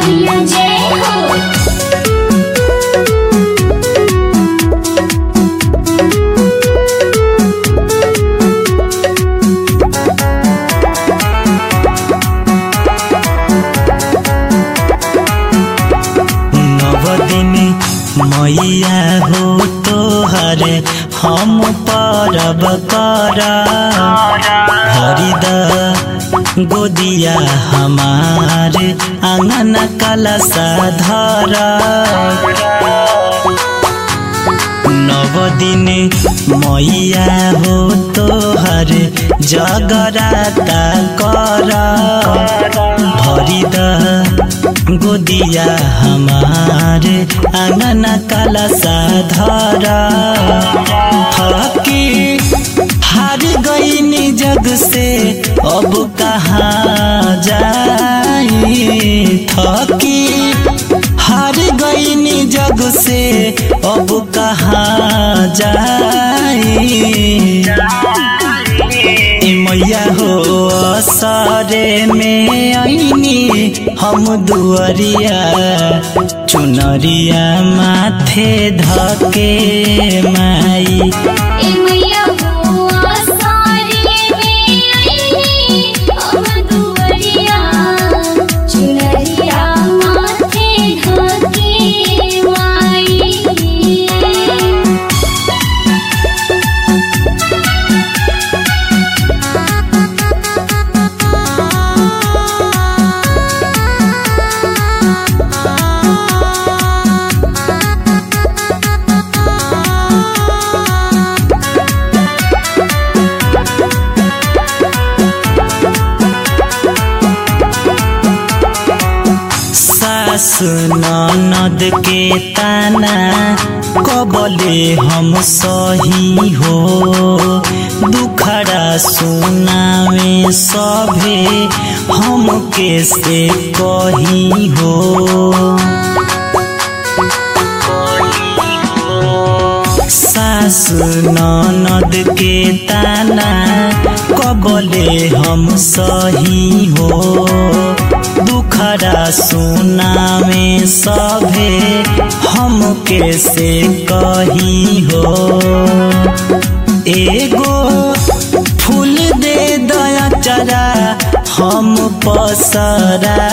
मैया जय हो नवदिनी मैया हो तोहरे हम परब कर हरिद गोदिया हमार आंगन कलसा धर नवदिने मैया हो तोहर जगराता कर भरिद गोदिया हमार आंगन कलसा धर थकी हार गईनी जग से अब कहाँ जाई थकी हार गईनी जग से अब कहाँ जाई ए मैया हो असरे में आईनी हम दुअरिया चुनरिया माथे धके माई ए मैया हो आसारे में आईनी हम दुवरिया चुनरिया माथे ढके माई सास ननद के ताना कबले हम सही हो दुखड़ा सुनावे सभे हम कैसे कही हो सास ननद के ताना कबले हम सही हो दुखड़ा सुनावे सभे हम कैसे कही हो एगो फूल दे दया चरा हम पसराई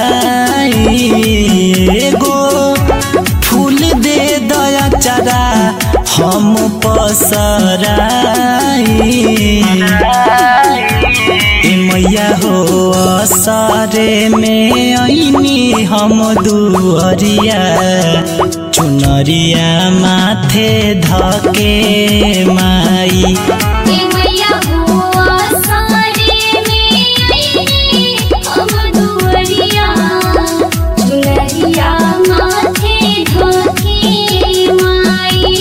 एगो फूल दे दया चरा हम पसराई ए मैया हो असरे में ऐनी हम दुअरिया चुनरिया माथे धके माई ए मैया हो आसारे में आईनी हम दुवरिया चुनरिया माथे ढके माई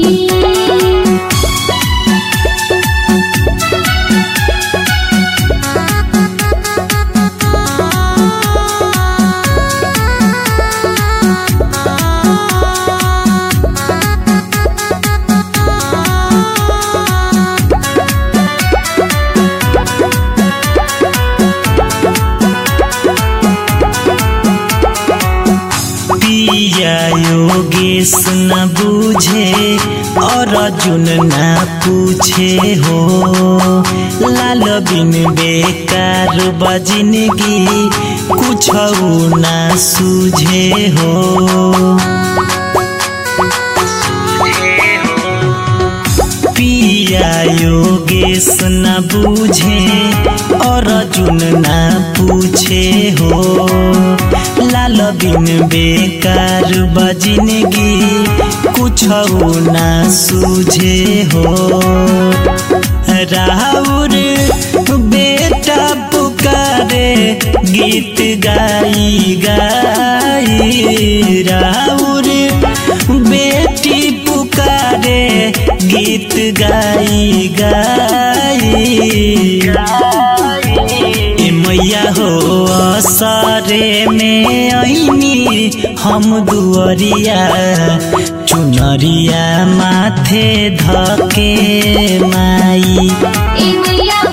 पिया योगेश न बूझे और अर्जुन न पूछे हो लाल बिन बेकार बजिनगी कुछ न सूझे हो पिया योगेश न बूझे और अर्जुन न पूछे हो लाल बिन बेकार बजिनगी कुछ न सूझे हो राउर बेटा पुकारे गीत गाई गाई राउर बेटी पुकारे गीत गाई गाई ए मैया हो असरे में ऐनी हम दुअरिया चुनरिया माथे धके माई ए मैया